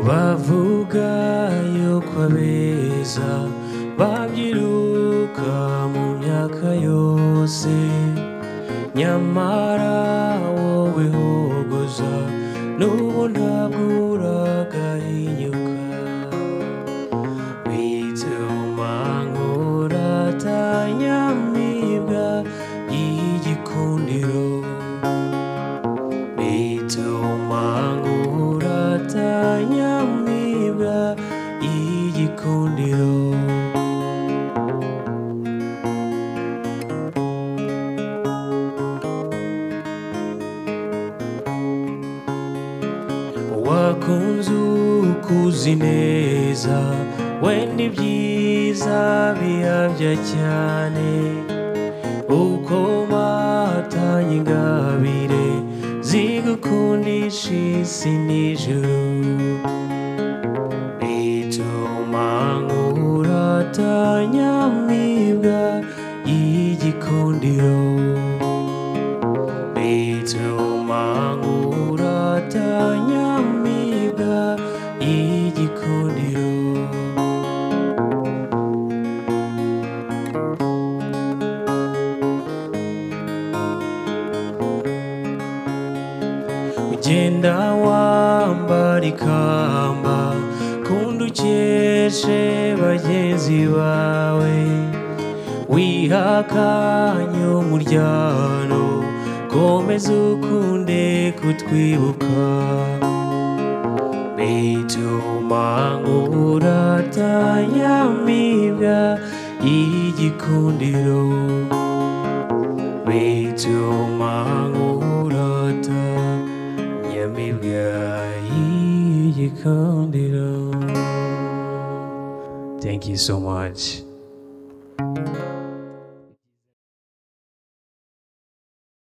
bavuga yuko abeza babyiruka mu myaka yose nyamara wowe hogoza n'ubu ntabwo uragahinyuka bituma nkuratanyamibwa y'igikundiro bituma nkuratanyamibwa y'igikundiro wakunze ukuzi neza wenda ibyiza biyabya cyane uko batanye ingabire zigukundisha isi n'ijuru bituma nkuratanyamibwa y'igikundiro bituma nkuratanyamibwa y'igikundiro ugenda wambara ikamba kundi ukeshe bagenzi bawe wihakanye umuryano komeza ukunde kutwibuka bituma nkuratanyamibwa y'igikundiro bituma nkuratanyamibwa y'igikundiro thank you so much